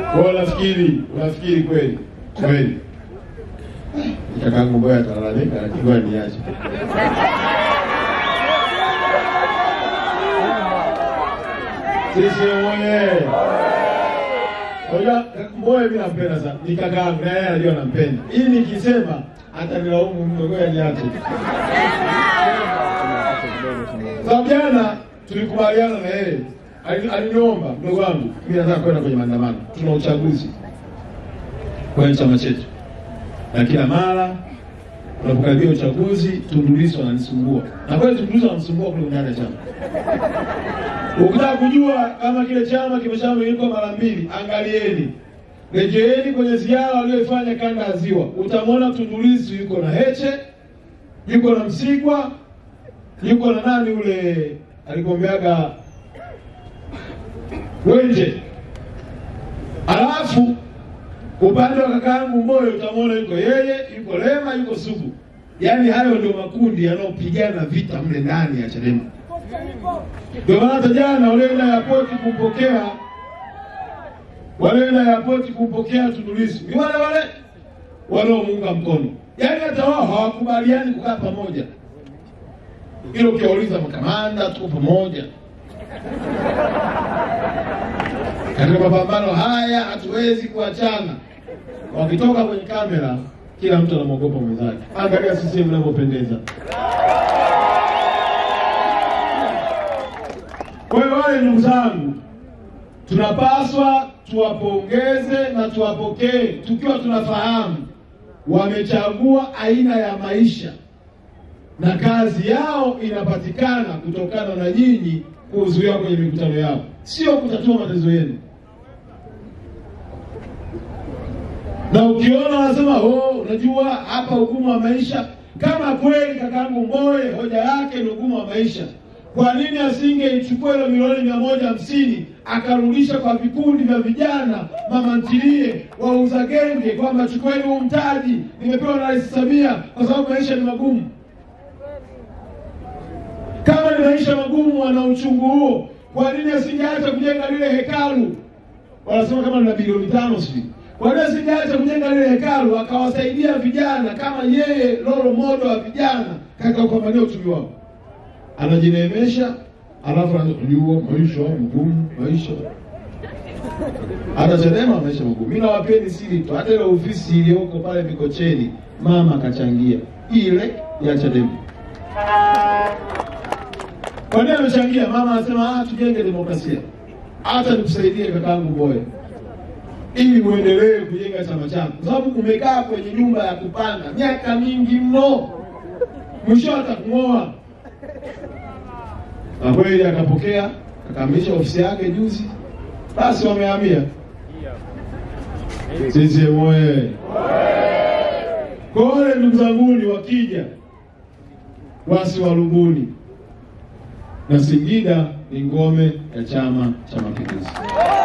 Kwa unafikiri unafikiri kweli kweli kakangu Mboya atalalamika, lakini ngoja niache. Sisi oye! Unajua Mboya mimi nampenda sana, ni kakangu na yeye anajua nampenda. Hii nikisema atanilaumu mno, ngoja niache. Sababu jana tulikubaliana na yeye, Ali- aliniomba mdogo wangu, mimi nataka kwenda kwenye maandamano, tuna uchaguzi kwenye chama chetu, na kila mara unapokaribia uchaguzi Tundu Lissu ananisumbua, na kweli Tundu Lissu ananisumbua kule ndani ya chama. Ukitaka kujua kama kile chama kimeshamilika mara mbili, angalieni, rejeeni kwenye ziara walioifanya kanda ya Ziwa, utamwona Tundu Lissu yuko na Heche, yuko na Msigwa, yuko na nani ule alikwambiaga Wenje, alafu upande wa kakaangu Mboyo utamwona yuko yeye, yuko Lema, yuko Sugu. Yaani hayo ndio makundi yanayopigana vita mle ndani ya Chadema. Ndio maana hata jana walioenda airport kumpokea walioenda airport kumpokea Tundu Lissu ni wale wale wanaomuunga mkono, yaani hata wao hawakubaliani kukaa pamoja. Hilo ukiwauliza makamanda, tuko pamoja katika mapambano haya, hatuwezi kuachana. Wakitoka kwenye kamera, kila mtu anamwogopa mwenzake. Angalia sisi mnavyopendeza. Kwa hiyo wale ndugu zangu, tunapaswa tuwapongeze na tuwapokee tukiwa tunafahamu wamechagua aina ya maisha na kazi yao inapatikana kutokana na nyinyi kuhudhuria kwenye mikutano yao, sio kutatua matatizo yenu. Na ukiona wanasema oh, unajua hapa ugumu wa maisha, kama kweli kakaangu Mbowe hoja yake ni ugumu wa maisha, kwa nini asingeichukua ile milioni mia moja hamsini akarudisha kwa vikundi vya vijana, mama ntilie, wauza genge, kwamba chukueni huu mtaji, nimepewa na Rais Samia kwa sababu maisha ni magumu. Kama ni maisha magumu, wana uchungu huo, kwa nini asingeacha kujenga lile hekalu? Wanasema kama lina bilioni tano sijui. Kwa nini asingeacha kujenga lile hekalu akawasaidia vijana kama yeye role model wa vijana katika kupambania uchumi wao? Anajineemesha alafu anajua maisha magumu, maisha hata Chadema maisha magumu. Mimi nawapeni siri tu, hata ile ofisi iliyoko pale Mikocheni mama akachangia ile ya Chadema. Kwa nini amechangia? Mama anasema ah, tujenge demokrasia, hata nikusaidie kakaangu Mbowe ili muendelee kujenga chama chako, kwa sababu umekaa kwenye nyumba ya kupanga miaka mingi mno, mwisho atakung'oa. Na kweli akapokea, akakamilisha ofisi yake juzi, basi wamehamia. CCM oye! Kwa wale ndugu zanguni wakija wasiwarubuni na Singida ni ngome ya Chama cha Mapinduzi.